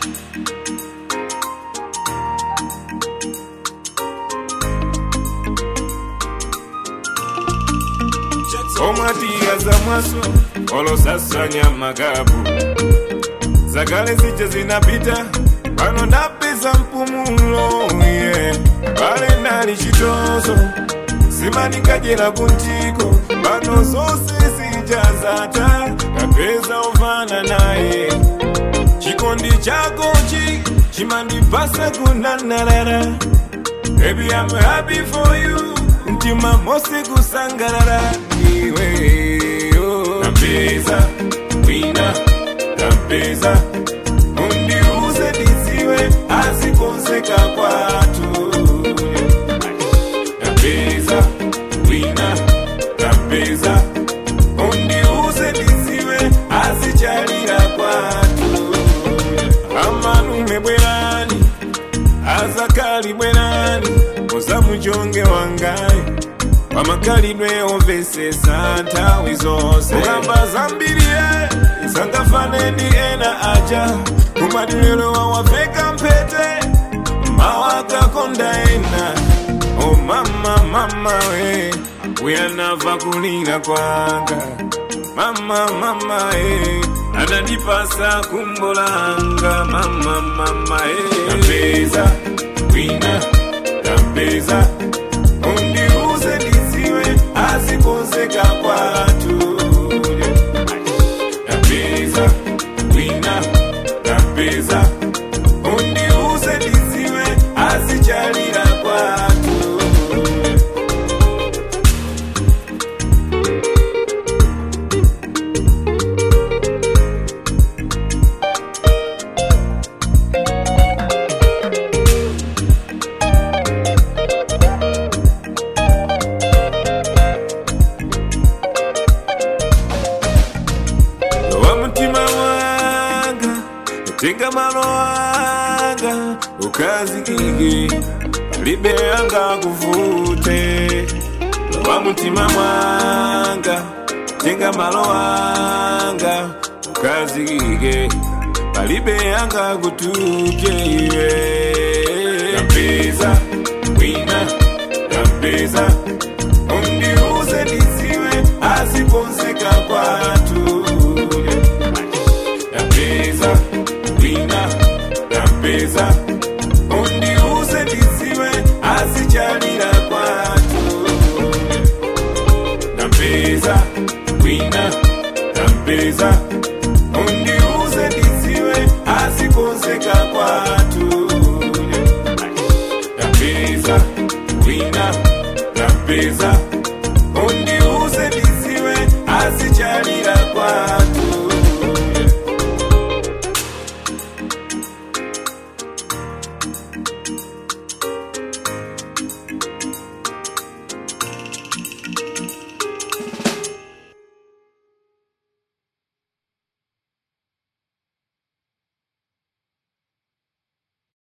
omwatiya za mwaso olosasanya magabu zakale zije zinapita pano ndapeza mpumulo yeah. pale nali chitozo simanikajera kuntiko pano zose zijazata kapeza ovana naye chikondi chakochi chimandipasa kunanarara Baby, I'm happy for you. Mtima mosi kusangarara iwe oh. Nampeza wina nampeza undiuze diziwe asikonzeka kwatu Nampeza wina nampeza undiuze diziwe asichalira kwatu amanume bwerani azakali bwerani ozamujonge wangaye wamakalidwe ovesesa ntawi zose ogamba zambirie sangafaneni ena aja kumadililo wawaveka mpete mawakakonda ena o mama mama we uyanava kulira kwanga mama mama e anandipasa kumbolanga mama mama e napeza wina napeza undiuze diziwe asikonzeka kwatu napeza wina napeza undiuze diziwe asichalira kwatu wa mutima wanga tenga malo wanga ukazikike palibe anga kuvute wa mutima mwanga tenga malo wanga ukazikike palibe anga kutuje iwe napeza wina napeza undiuze